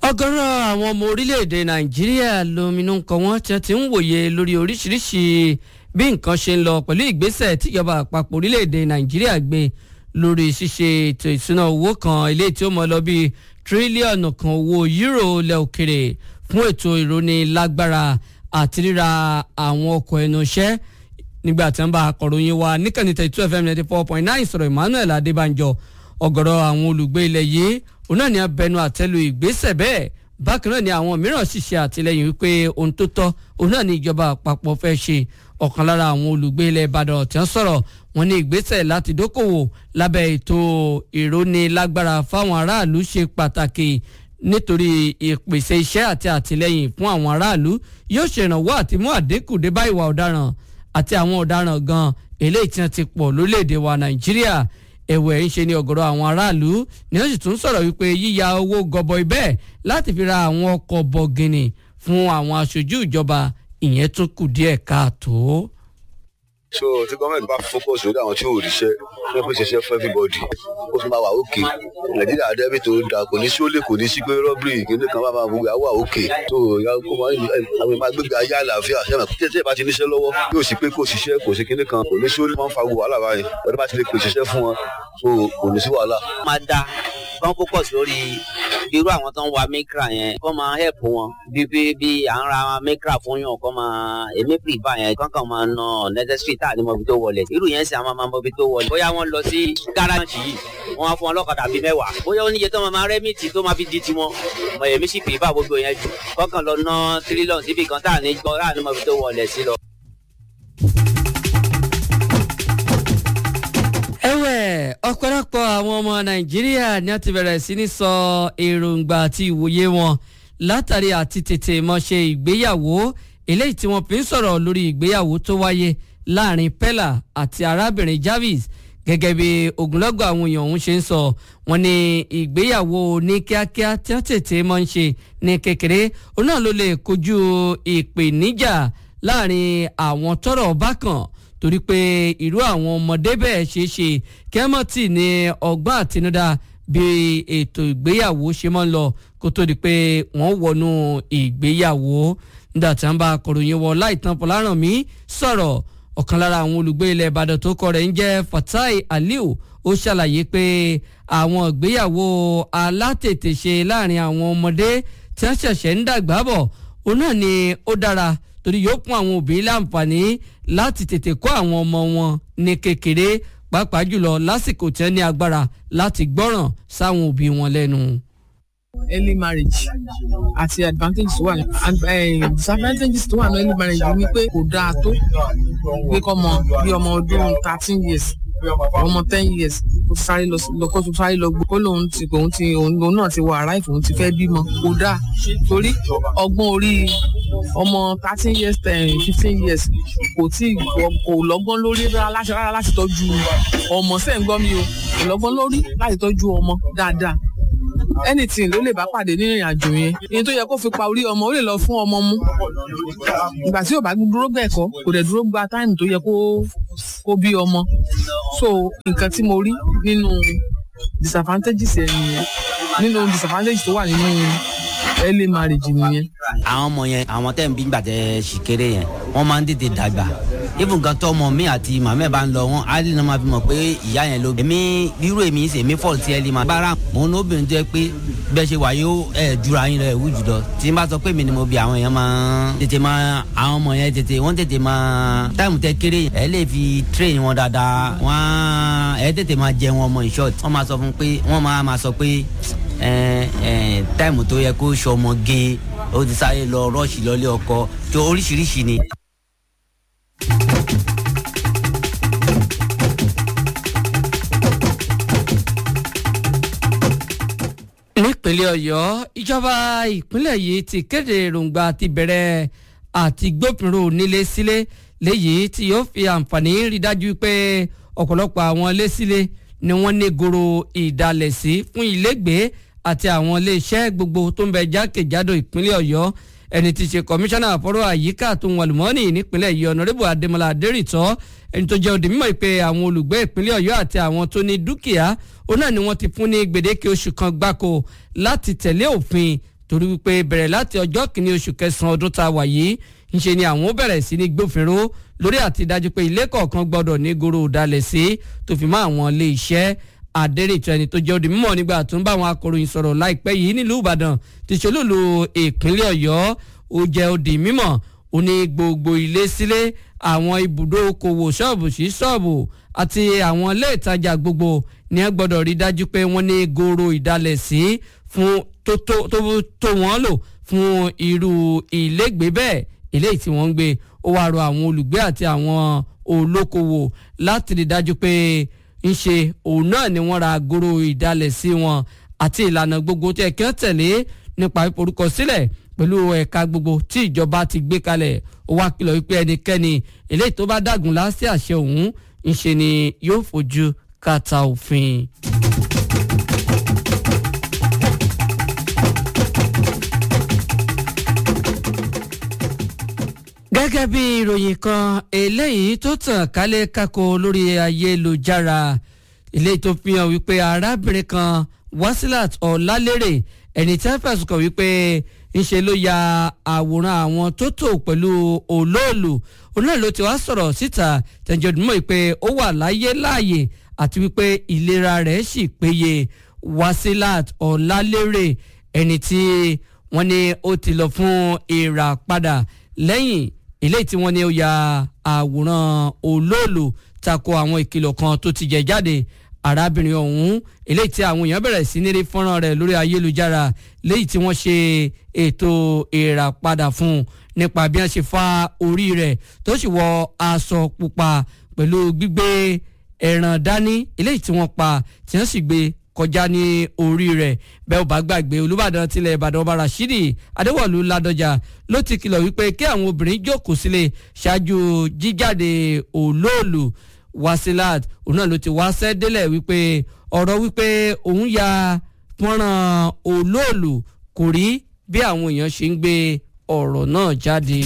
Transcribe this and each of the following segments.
ọ̀gọ̀rọ̀ àwọn ọmọ orílẹ̀-èdè nàìjíríà lóminú kan wọ́n ti ti ń wòye lórí oríṣiríṣi bí nǹkan ṣe ń lọ pẹ̀lú ìgbésẹ̀ tíjọba àpapọ̀ orílẹ̀-èdè nàìjíríà gbé lórí ṣíṣe ètò ìṣúná owó kan ilé tí ó mọ lọ bíi tírílíọ̀nù kan owó yúrò ilẹ̀ òkèrè fún ètò ìrónilágbára àti ríra àwọn ọkọ̀ ẹnu iṣẹ́ nígbà tí wọ́n bá akọ̀ròyìn wa níkànnì thirty two fm ninety four point nine sọ̀rọ̀ emmanuel adébánjọ ọ̀gọ̀rọ̀ àwọn olùgbé ilẹ̀ yìí òun náà ni abẹnu àtẹ́lu ìgbésẹ̀ bẹ́ẹ̀ bákan náà ni àwọn mìíràn sì ṣe àtìlẹyìn wípé ohun tó tọ́ òun náà ni ìjọba àpapọ̀ fẹ́ ṣe ọ̀kan lára àwọn olùgbé ilẹ̀ ìbàdàn tí wọ́n sọ̀rọ̀ wọn ní ìgbésẹ̀ láti dókòwò lábẹ́ ètò ìrónilágbára fáwọn aráàlú ṣe pàtàkì nítorí ìpèsè iṣẹ́ àti àtìlẹyìn fún àwọn aráàlú yóò ṣèrànwọ́ àti mú àdínkù dé bá ìwà ọ̀daràn àti àwọn ọ̀daràn gan eléyìí tí wọ́n ti pọ̀ lórílẹ̀‐èdè wa nàìjíríà ẹ̀wẹ̀ ń ṣe ni ọ̀gọ̀rọ̀ àwọn aráàlú ni wọ́n sì tún sọ̀rọ̀ wípé yíya owó gọbọi bẹ́ẹ̀ láti fi ra àwọn ọkọ̀ bọ̀gìnì fún àwọn aṣojú ìjọba ìyẹn tún kù díẹ̀ káàtó. so tí gọ́ọ̀mẹ̀ntì bá focus lórí àwọn tí ò ríṣẹ́ wọ́n pèsè iṣẹ́ fún everybody ó fi máa wà òkè nàìjíríà dẹ́bì tó dáa kò ní sí ó lè kò ní sí pé rọ́bìrì kìíní kan bá máa gbogbo àwọ̀ òkè tó àwọn ìmọ̀ gbégbé ayé àlàáfíà ṣẹ́mi tí ẹ̀ bá ti níṣẹ́ lọ́wọ́ yóò sì pé kò ṣiṣẹ́ kò sí kìíní kan kò ní sí ó lè máa ń fa gbogbo wàhálà báyìí ọdún bá ti lè pèsè iṣẹ́ fún wọn so kò ní sí wàhálà. máa da kán focus lórí irú àwọn tó ń wa mikra yẹn kó máa help wọn bí bí bí à ń ra mikra fún yàn kó máa èmi prefer yẹn kankan máa ná necessary tá à ní mọbi tó wọlé irú yẹn sì àwọn máa mọbi tó wọlé bóyá wọ́n lọ sí gáràjì yìí wọ́n á fún wọn lọ́kadà bíi mẹ́wàá bóyá oníye tó máa máa rẹ́mìtì tó máa fi di tiwọn mọ èmi sì prefer gbogbo yẹn jù kọ́kàn lọ ná tírílọ̀n síbi kan tá à ní gbọ́ tá à ní mọbi tó wọlé sí lọ. ẹ̀wẹ̀ ọ̀pọ̀lọpọ̀ àwọn ọmọ nàìjíríà ni wọ́n ti bẹ̀rẹ̀ sí ní sọ èròǹgbà àti ìwòye wọn látàrí àti tètè mọ̀ṣe ìgbéyàwó eléyìí tí wọ́n fi ń sọ̀rọ̀ lórí ìgbéyàwó tó wáyé láàrin pella àti arábìnrin jarvis gẹ́gẹ́ bí ogunlọ́gọ̀ àwọn èèyàn ọ̀hún ṣe ń sọ wọ́n ní ìgbéyàwó ní kíákíá tí wọ́n tètè mọ̀ ń ṣe ní kékeré òun náà ló lè kojú ìpèníjà láàrin àwọn tọ́rọ̀ bá kàn torí pé irú àwọn ọmọdé bẹ́ẹ̀ ṣeé ṣe kẹ́mọ́tì ní ọgbọ́n àtinúdá bí ètò ìgbéyàwó ṣe máa ń lọ kó tó di pé wọ́n wọnú ìgbéyàwó nígbà tí wọ́n bá akọ̀ròyìn wọ láìtàn fọlárànmí sọ̀rọ̀ ọ̀kan lára àwọn olùgbé ilẹ̀ ìbàdàn tó kọ rẹ̀ ń jẹ́ fatai aliu ó ṣàlàyé pé àwọn ìgbéyàwó alátètèṣe láàrin àwọn ọmọdé tí wọ́n ṣẹ̀ṣẹ̀ ń dàgbà bọ̀ òun náà ni ó dára torí yóò fún àwọn òbí láǹfààní láti tètè kọ́ àwọn ọmọ wọn ní kékeré pàápàá jùlọ lásìkò tí wọ́n ní agbára láti gbọ́ràn sáwọn òbí wọn lẹ́nu. early marriage àti advantages tó wà ní disadvantages tó wà ní early marriage ni pé kò dáa tó pé kọ́ mọ bí ọmọ ọdún thirteen years ọmọ ten years kó sáré lọ lọkọ tó sáré lọ gbó kó lòun ti òun ti òun náà ti wọ arrive òun ti fẹ́ bímọ kò dáa torí ọgbọ́n orí ọmọ thirteen years ten fifteen years kò tí kò lọ́gbọ́n lórí rárá láti tọ́jú ọmọ sẹ́yìn gbọ́ mi o kò lọ́gbọ́n lórí láti tọ́jú ọmọ dáadáa anything ló lè bá pàdé nínú ìrìn àjò yẹn ìyẹn tó yẹ kó fi pa orí ọmọ ó lè lọ fún ọmọ mú ìgbà tí ò bá dúró gbẹ̀kọ́ kò dẹ̀ dúró gba táìmù tó yẹ kó kó bí ọmọ so nǹkan tí mo rí nínú disadvantages ẹ̀ nìyẹn nínú disadvantages tó wà nínú early marriage nìyẹn. àwọn ọmọ yẹn àwọn tẹ́ ń bí gbàtẹ́ sì kéré yẹn wọ́n máa ń tètè dàgbà even gan tọmọ mi àti màmá ẹ bá ń lọ wọn á lè máa fi mọ̀ pé ìyá yẹn ló. èmi rírò èmi ṣe èmi fọ́ọ̀lù tí ẹ lè máa. bára mo ní obìnrin tó yẹ pé bẹ́ẹ̀ ṣe wà yóò ẹ̀ jura yín lọ ẹ̀ wú jùlọ tí n bá sọ pé mi ni mo bí àwọn èèyàn máa tètè máa àwọn ọmọ yẹn tètè wọ́n tètè máa táìmù tẹ kéré ẹ lè fi train wọn dáadáa wọ́n ẹ tètè máa jẹ wọn ọmọ in short wọ́n máa sọ fún pé wọ́n máa máa sọ pé táìmù tó yẹ kó ṣọmọ gé ó ti sáré lọ rọ́ọ̀ṣì lọ́lé ọkọ tó oríṣiríṣi ni. nípínlẹ̀ ọ̀yọ́ ìjọba ìpínlẹ̀ yìí ti kéde èròǹgbà ti bẹ̀rẹ̀ àti gbófinró nílé sílé léyìí tí yóò fi àǹfààní rí dájú pé ọ̀pọ̀lọpọ̀ àwọn ilé sílé ni wọ́n ní goro ìdálẹ̀ sí fún ilégbèé àti àwọn iléeṣẹ́ gbogbo tó ń bẹ jákèjádò ìpínlẹ̀ ọ̀yọ́ ẹni tí í ṣe kọmíṣánná àfọ̀rọ̀ àyíká àtòhun àlùmọ́ọ́nì nípínlẹ̀ yìí ọ̀nàrẹ́bù adémọlá adérìtọ́ ẹni tó jẹ́ òdì mímọ̀ pé àwọn olùgbé ìpínlẹ̀ ọ̀yọ́ àti àwọn tó ní dúkìá òun náà ni wọ́n ti fún ní gbèdéke oṣù kan gbáko láti tẹ̀lé òfin torí wípé bẹ̀rẹ̀ láti ọjọ́ kìíní oṣù kẹsàn-án ọdún tá a wà yìí ńṣe ni àwọn ó bẹ̀rẹ̀ sí ní gbófinró lórí àti dájú pé ilé kọ̀ọ̀kan gbọ́dọ̀ ní goro ìdálẹ̀ sí tó fi mọ́ àwọn ilé iṣẹ́ adẹ́rẹ́tọ́ ẹni tó jẹ́ òdì mímọ́ nígbà tó ń bá àwọn akọ̀ròyìn sọ̀rọ̀ láìpẹ́ yìí nílùú ìbàdàn ti ṣolúlu ìpínlẹ̀ ọ̀yọ́ ó jẹ́ òdì mímọ́ ó ní gbogbo ilé sílé àwọn ibùdó okòwò ṣọ́ọ̀bù sí ṣọ́ọ̀bù àti àwọn ilé ìtajà gbogbo ní ẹ gbọ́dọ̀ rí dájú pé wọ́n ní goro ìdálẹ̀ sí fún tó tó wọ́n lò fún irú ilégbèé bẹ́ẹ̀ eléyìí tí wọ́n ń gbé ó wáá rọ àwọn olùgbé àti àwọn olókoòwò láti rí dájú pé ń ṣe òun náà ni wọ́n ra goro ìdálẹ̀ sí wọn àti ìlànà gbogbo tí ẹ̀kẹ́ tẹ̀lé nípa ìforúkọ sílẹ̀ pẹ̀lú ẹ̀ka gbogbo tí ìjọba ti gbé kalẹ̀ ó wá kìlọ̀ wípé ẹnikẹ́ni eléyìí tó bá dàgùn láti àṣẹ òun ń ṣe ni yóò fojú kàtà òfin. gẹ́gẹ́ bí ìròyìn kan eléyìí tó tàn kálẹ̀ kákó lórí ayélujára eléyìí tó fi hàn wípé arábìnrin kan wasilat ọ̀làlérè ẹni tí wọ́n fẹ̀sùn kàn wípé ńṣe ló ya àwòrán àwọn tó tò pẹ̀lú olóòlù olóòlù ló ti wá sọ̀rọ̀ síta tẹ̀jọ̀dúnmọ́ pé ó wà láyé láàyè àti wípé ìlera rẹ̀ sì péye wasilat ọ̀làlérè ẹni tí wọ́n ní ó ti lọ fún ìràpadà lẹ́yìn eléyìí tí wọ́n ní ó ya àwòrán olóòlù tako àwọn ìkìlọ̀ kan tó ti jẹ jáde arábìnrin ọ̀hún eléyìí tí àwọn èèyàn bẹ̀rẹ̀ sí ní rí fọ́nrán rẹ̀ lórí ayélujára léyìí tí wọ́n ṣe ètò ìràpadà fún un nípa bí wọ́n ṣe fa orí rẹ̀ tó sì wọ aṣọ pupa pẹ̀lú gbígbé ẹran dání eléyìí tí wọ́n pa tí wọ́n sì gbé kọjá ní orí rẹ̀ bẹ́ẹ̀ ò bá gbàgbé olùbàdàn tilẹ̀ ìbàdàn ọba rashidi adéwọ̀lú ládọjà ló ti kìlọ̀ wípé kí àwọn obìnrin jókòó sílé ṣáájú jíjáde olóòlù wasilat òun náà ló ti wá sẹ́délẹ̀ wípé ọ̀rọ̀ wípé òun ya fọ́nrán olóòlù kò rí bí àwọn èèyàn ṣe ń gbé ọ̀rọ̀ náà jáde.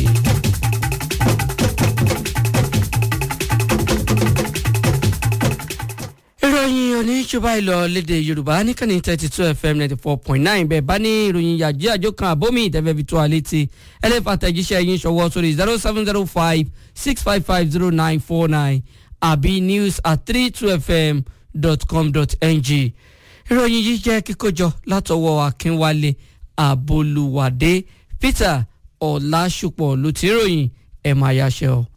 ìròyìn oníṣùbà ìlọ lédè yorùbá níkànnì thirty two fm ninety four point nine bẹ́ẹ̀ bá ní ìròyìn yàjí àjò kan àbómi ìtẹ́fẹ́ fi tó a létí ẹlẹ́fà tẹ̀jíṣẹ́ yín ṣọwọ́ sórí zero seven zero five six five five zero nine four nine àbí news at three two fm dot com dot ng ìròyìn yìí jẹ́ kíkójọ látọwọ́ akínwálé àbolúwádé peter ọ̀làṣùpọ̀ ló ti ròyìn ẹ̀ máa yáṣẹ́ ọ.